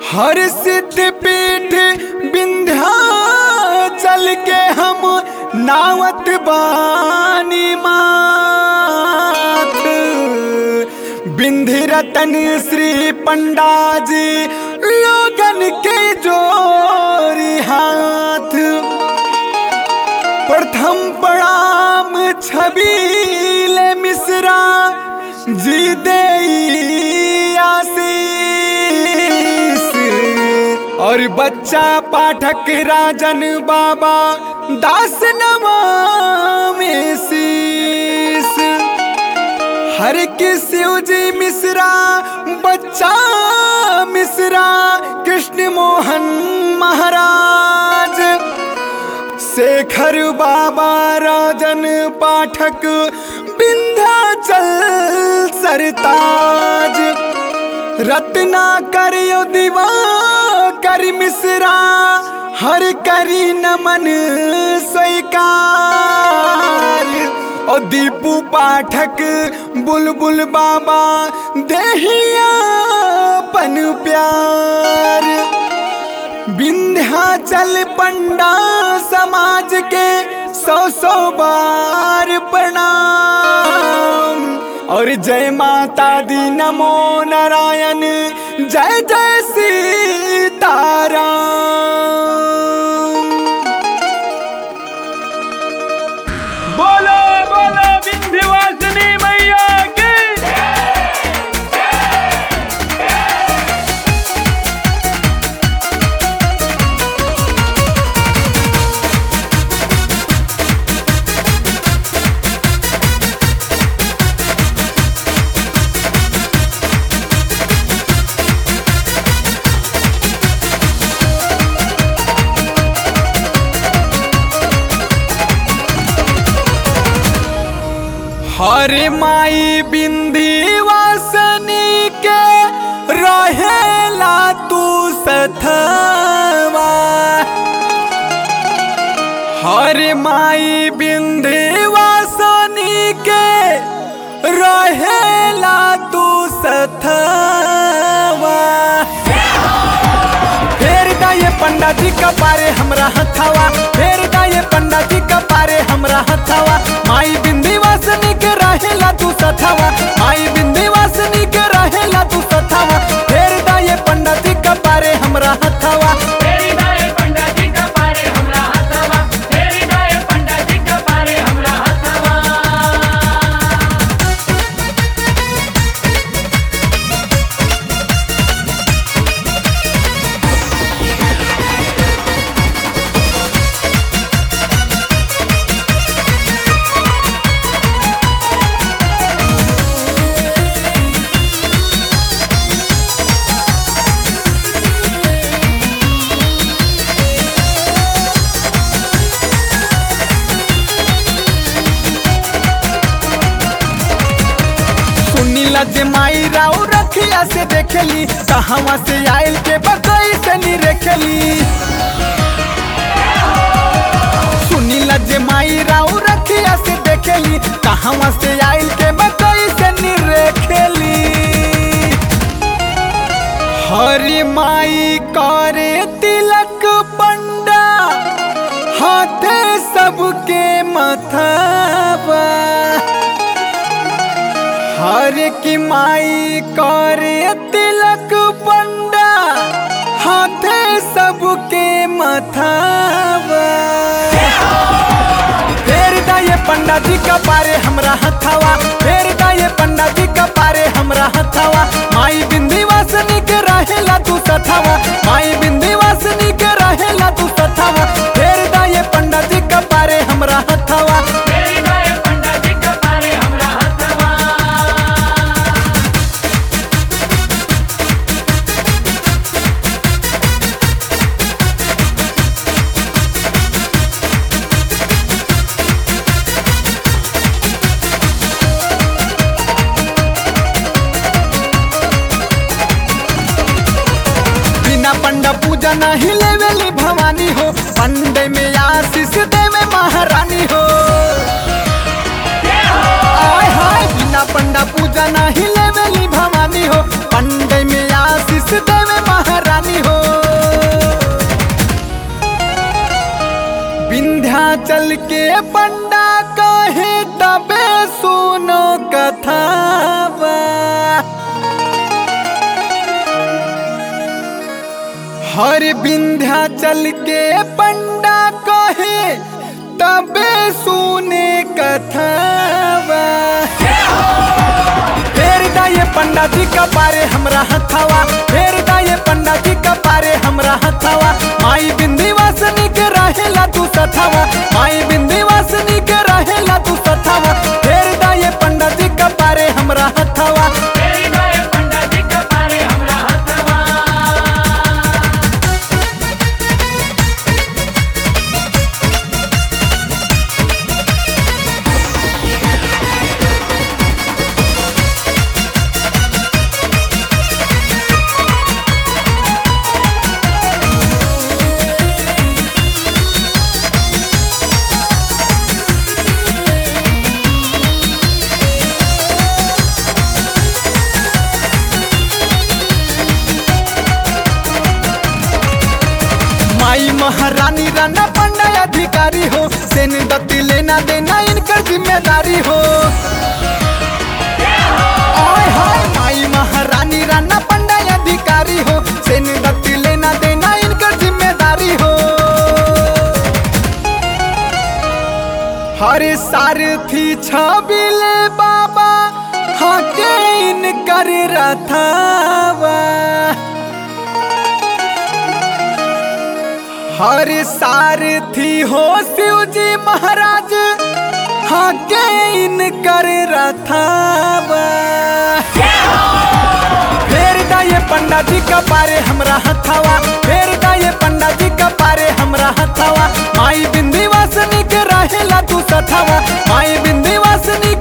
हर सिद्ध पीठ विंध्याचल के हम नावत बानी माथ बिंध्य रतन श्री पंडा जी लोगन के जोरी हाथ प्रथम प्रणाम छबील मिश्रा जी दे आशीष और बच्चा पाठक राजन बाबा दास नमामि शीस हर के शिव जी मिश्रा बच्चा मिश्रा कृष्ण मोहन महाराज शेखर बाबा राजन पाठक विंध्याचल सरताज रत्ना करियो दीवा कर मिश्रा हर करी नमन स्वीकार ओ दीपू पाठक बुलबुल बाबा देहिया पन प्यार विंध्याचल पंडा समाज के सौ सौ बार प्रणाम और जय माता दी नमो नारायण जय जय सीताराम बोलो बोलो विंध्यवासिनी मैया की हरे माई बिंदीवासनी के रहेला तू सथवा हरे माई बिंदीवासनी के रहेला तू सथवा फेर दाए पंडा जी का पारे हमरा हथावा फेर दाए पंडा जी का पारे हमरा हथावा माई बिंदी वासनी के रहेला तू सथावा माई बिंदी वासनी के रहेला तू सथावा फेर दाए पंडा जी का पारे हमरा हथावा तेरी दाए पंडा जी का पारे हमरा हथवा तेरी दाए पंडा जी का पारे हमरा हथवा सुनीला जे माई राव रखिया से देखली कहवा से आयल के बकई से नी रेखली सुनीला जे माई राव रखिया से देखली कहवा से आयल के बकई से नी रेखली हरी माई करे तिलक पंडा हाथे सबके मथाबा हर की माई करे तिलक पंडा हाथे सबके मथावा फेर दाए पंडा जी का पारे हमरा हथावा फेर दाए पंडा जी का पारे हमरा हथावा माई बिंदी वासनी के रहेला तू सथावा माई बिंदी वासनी के रहेला तू सथावा फेर दाए पंडा जी का पारे हमरा हथावा तेरी दाए पंडा जी का पारे हमरा हथवा बिना पंडा पूजा नहीं लेवेली भवानी हो पंडे में आशीष देवे महारानी हो आय हाय बिना पंडा पूजा नहीं लेवेली भवानी हो पंडे में आशीष देवे महारानी विंध्याचल के पंडा कहे तबे सुनो कथावा हर विंध्याचल के पंडा कहे तबे सुने कथावा फेर दाए पंडा जी का पारे हमरा हथावा फेर दाए पंडा जी का पारे हमरा हथावा माई बिंदी वासनी के रहेला तू सथावा माई बिंदी वासनी के रहेला तू सथावा फेर दाए पंडा जी का पारे हमरा हथावा तेरी गाय पंडा जी का पारे हमरा हथवा माई महारानी राना पंडा अधिकारी हो सेन दत्ती लेना देना इनकर जिम्मेदारी हो ओए होए माई महारानी राना पंडा अधिकारी हो सेन दत्ती लेना देना इनकर जिम्मेदारी हो हरे सारथी छबिले बाबा हके इनकर रथावा हर सारथी हो शिव जी महाराज हके इनकर रथावा फेर दाए पंडा जी का पारे हमरा हथावा फेर दाए पंडा जी का पारे हमरा हथावा माई बिंदी वासनी के रहेला तू सथावा माई बिंदी वासनी